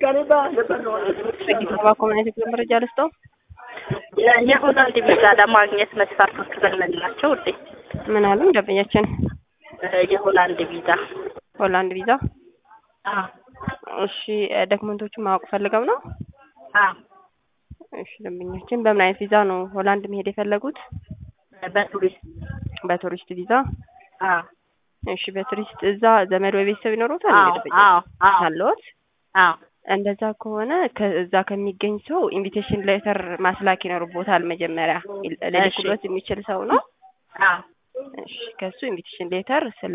ሰባ ኮሚኒቲ መረጃ ልስጠው። የሆላንድ ቪዛ ለማግኘት መስፈርቶች ምን ናቸው ውዴ? ምን አሉ ደንበኛችን? የሆላንድ ቪዛ ሆላንድ ቪዛ። አዎ እሺ ዶክመንቶቹን ማወቅ ፈልገው ነው? አዎ እሺ ደንበኛችን በምን አይነት ቪዛ ነው ሆላንድ መሄድ የፈለጉት? በቱሪስት በቱሪስት ቪዛ። አዎ እሺ በቱሪስት እዛ ዘመድ ወይ ቤተሰብ ይኖሩታል? አዎ አዎ አዎ አለዎት? አዎ እንደዛ ከሆነ ከዛ ከሚገኝ ሰው ኢንቪቴሽን ሌተር ማስላክ ይኖርቦታል። መጀመሪያ ሊልኩበት የሚችል ሰው ነው። አዎ እሺ ከሱ ኢንቪቴሽን ሌተር ስለ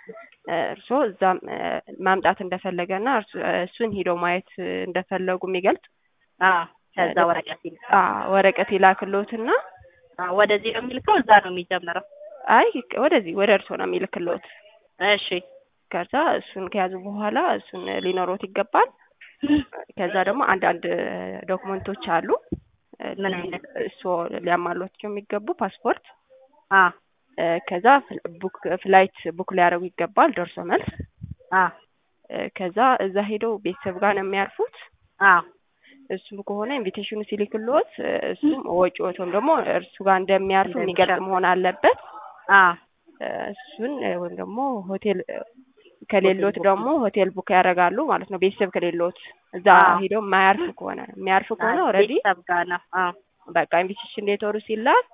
እርስዎ እዛ ማምጣት እንደፈለገና እሱን ሂደው ማየት እንደፈለጉ የሚገልጽ አዎ ከዛ ወረቀት ይልክ ወረቀት ይላክልዎትና ወደዚህ ነው የሚልከው እዛ ነው የሚጀምረው? አይ ወደዚህ ወደ እርስዎ ነው የሚልክልዎት። እሺ ከዛ እሱን ከያዙ በኋላ እሱን ሊኖሮት ይገባል። ከዛ ደግሞ አንዳንድ ዶክመንቶች አሉ። ምን አይነት? እርስዎ ሊያሟሏቸው የሚገቡ ፓስፖርት፣ አ ከዛ ቡክ ፍላይት ቡክ ሊያደርጉ ይገባል ደርሶ መልስ። አ ከዛ እዛ ሄደው ቤተሰብ ጋር ነው የሚያርፉት። አ እሱም ከሆነ ኢንቪቴሽኑ ሲልክልዎት እሱም ወጪዎት ወይም ደግሞ እርሱ ጋር እንደሚያርፉ የሚገልጽ መሆን አለበት። አ እሱን ወይም ደግሞ ሆቴል ከሌሎት ደግሞ ሆቴል ቡክ ያደርጋሉ ማለት ነው። ቤተሰብ ከሌሎት እዛ ሄደው የማያርፍ ከሆነ የሚያርፍ ከሆነ ኦልሬዲ ቤተሰብ ጋር ነው። አ በቃ ኢንቪቴሽን ሌተሩ ሲላክ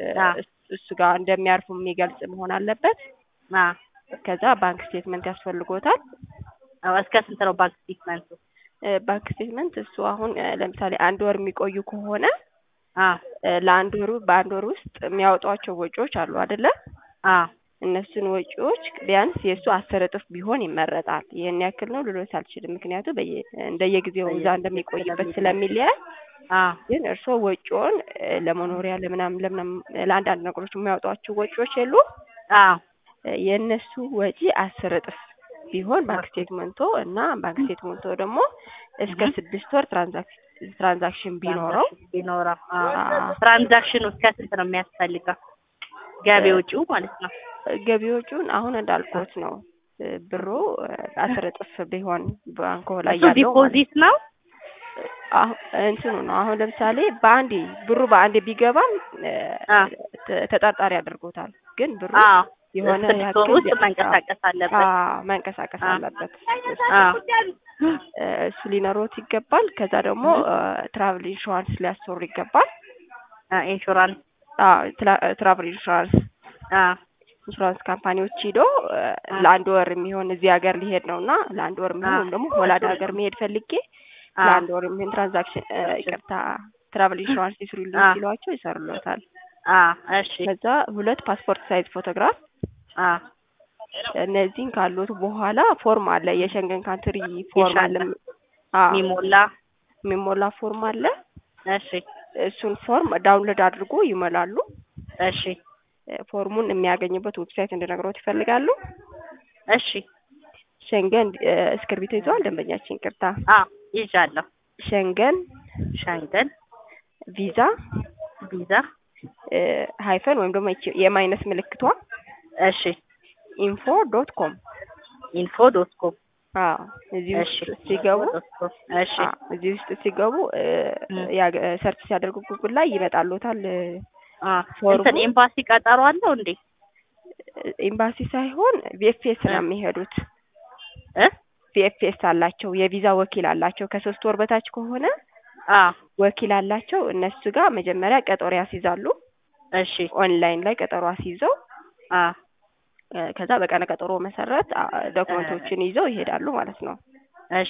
እሱ ጋር እንደሚያርፉ የሚገልጽ መሆን አለበት። አ ከዛ ባንክ ስቴትመንት ያስፈልጎታል። እስከ ስንት ነው ባንክ ስቴትመንቱ? ባንክ ስቴትመንት እሱ አሁን ለምሳሌ አንድ ወር የሚቆዩ ከሆነ አ ለአንድ ወሩ በአንድ ወር ውስጥ የሚያወጧቸው ወጪዎች አሉ አይደለ? አ እነሱን ወጪዎች ቢያንስ የእሱ አስር እጥፍ ቢሆን ይመረጣል። ይህን ያክል ነው ልሎት አልችልም፣ ምክንያቱም እንደየጊዜው እዛ እንደሚቆይበት ስለሚለያይ። አ ግን እርስዎ ወጪውን ለመኖሪያ ለምናምን ለምናምን ለአንዳንድ ነገሮች የሚያወጧቸው ወጪዎች የሉ አ የእነሱ ወጪ አስር እጥፍ ቢሆን ባንክ ስቴትመንቶ እና ባንክ ስቴትመንቶ ደግሞ እስከ ስድስት ወር ትራንዛክሽን ቢኖረው ቢኖረው ትራንዛክሽኑ እስከ ስንት ነው የሚያስፈልገው? ገቢ ወጪው ማለት ነው። ገቢዎቹን አሁን እንዳልኩት ነው። ብሩ አስር እጥፍ ቢሆን ባንኮ ላይ እሱ ያለው ዲፖዚት ነው። አሁን እንትኑ ነው። አሁን ለምሳሌ በአንዴ ብሩ በአንዴ ቢገባም አ ተጠርጣሪ ያደርጎታል። ግን ብሩ አ የሆነ ስድስት ወር ውስጥ መንቀሳቀስ አለበት። አዎ መንቀሳቀስ አለበት። አ እሱ ሊኖሮት ይገባል። ከዛ ደግሞ ትራቭል ኢንሹራንስ ሊያሰሩ ይገባል። አ ኢንሹራንስ አዎ ትራቭል ኢንሹራንስ አ ኢንሹራንስ ካምፓኒዎች ሂዶ ለአንድ ወር የሚሆን እዚህ ሀገር ሊሄድ ነው እና ለአንድ ወር የሚሆን ወይም ደግሞ ሆላንድ ሀገር መሄድ ፈልጌ ለአንድ ወር የሚሆን ትራንዛክሽን ይቅርታ ትራቭል ኢንሹራንስ ይስሩልኝ ሲሏቸው ይሰሩለታል። አ እሺ ከዛ ሁለት ፓስፖርት ሳይዝ ፎቶግራፍ አ እነዚህን ካሉት በኋላ ፎርም አለ፣ የሸንገን ካንትሪ ፎርም አለ፣ አዎ ሚሞላ የሚሞላ ፎርም አለ። እሺ እሱን ፎርም ዳውንሎድ አድርጎ ይሞላሉ። እሺ ፎርሙን የሚያገኙበት ዌብሳይት እንድነግሮት ይፈልጋሉ? እሺ ሸንገን እስክርቢቶ ይዘዋል ደንበኛችን? ይቅርታ አ ይዣለሁ። ሸንገን ሸንገን ቪዛ ቪዛ ሃይፈን ወይም ደግሞ ይቺ የማይነስ ምልክቷ እሺ ኢንፎ ዶት ኮም ኢንፎ ዶት ኮም አዎ እዚህ እሺ ውስጥ ሲገቡ እሺ አዎ እዚህ ውስጥ ሲገቡ ሰርች ሲያደርጉ ጉግል ላይ ይመጣሉታል። አ እንትን ኤምባሲ ቀጠሮ አለው እንዴ? ኤምባሲ ሳይሆን ቪኤፍኤስ ነው የሚሄዱት። እ ቪኤፍኤስ አላቸው፣ የቪዛ ወኪል አላቸው። ከሶስት ወር በታች ከሆነ አ ወኪል አላቸው። እነሱ ጋር መጀመሪያ ቀጠሮ ያስይዛሉ። እሺ ኦንላይን ላይ ቀጠሮ አስይዘው አ ከዛ በቀነ ቀጠሮ መሰረት ዶክመንቶችን ይዘው ይሄዳሉ ማለት ነው። እሺ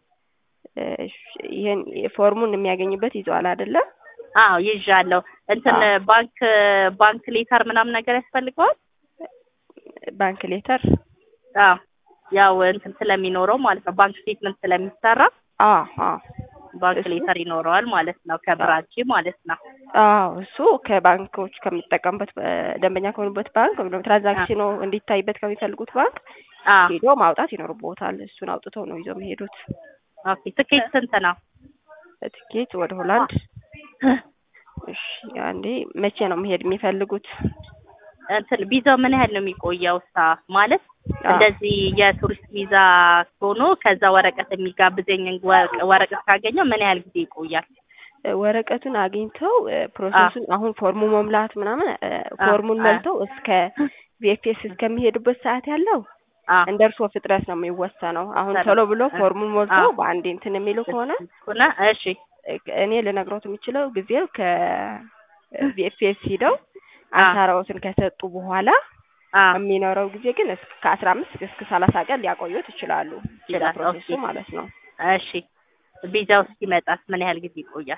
ይሄን ፎርሙን የሚያገኙበት ይዘዋል አይደለ? አዎ ይዣለሁ። እንትን ባንክ ባንክ ሌተር ምናምን ነገር ያስፈልገዋል? ባንክ ሌተር አዎ ያው እንትን ስለሚኖረው ማለት ነው። ባንክ ስቴትመንት ስለሚሰራ አዎ አዎ ባንክ ሌተር ይኖረዋል ማለት ነው። ከብራንች ማለት ነው። አዎ እሱ ከባንኮች ከሚጠቀሙበት ደንበኛ ከሆኑበት ባንክ ወይም ደግሞ ትራንዛክሽኑ እንዲታይበት ከሚፈልጉት ባንክ አዎ ሄዶ ማውጣት ይኖርቦታል። እሱን አውጥተው ነው ይዘው የሚሄዱት። ኦኬ ትኬት ስንት ነው? ትኬት ወደ ሆላንድ እሺ አንዴ መቼ ነው መሄድ የሚፈልጉት? እንትን ቪዛው ምን ያህል ነው የሚቆየው? ሳ ማለት አዎ። እንደዚህ የቱሪስት ቪዛ ሆኖ ከዛ ወረቀት የሚጋብዘኝ ወረቀ- ወረቀት ካገኘው ምን ያህል ጊዜ ይቆያል? እ፣ ወረቀቱን አግኝተው እ፣ ፕሮሰሱን አሁን ፎርሙ መሙላት ምናምን እ፣ ፎርሙን አ- መልተው እስከ ቪኤፍኤስ እስከሚሄዱበት ሰዓት ያለው አ እንደ እርስዎ ፍጥነት ነው የሚወሰነው። አሁን ሰላም። ቶሎ ብሎ አ- ፎርሙን ሞልተው አ- በአንዴ እንትን የሚሉ ከሆነ ሆነ እሺ እ፣ እኔ ልነግሮት የምችለው ጊዜው ከቪኤፍኤስ ሂደው አ አሻራዎትን ከሰጡ በኋላ አ የሚኖረው ጊዜ ግን እስከ ከአስራ አምስት እስከ ሰላሳ ቀን ሊያቆዩት ይችላሉ። ቪዛ ይችላል። ፕሮሴሱ ኦኬ። ማለት ነው። እሺ ቪዛው እስኪመጣስ ምን ያህል ጊዜ ይቆያል?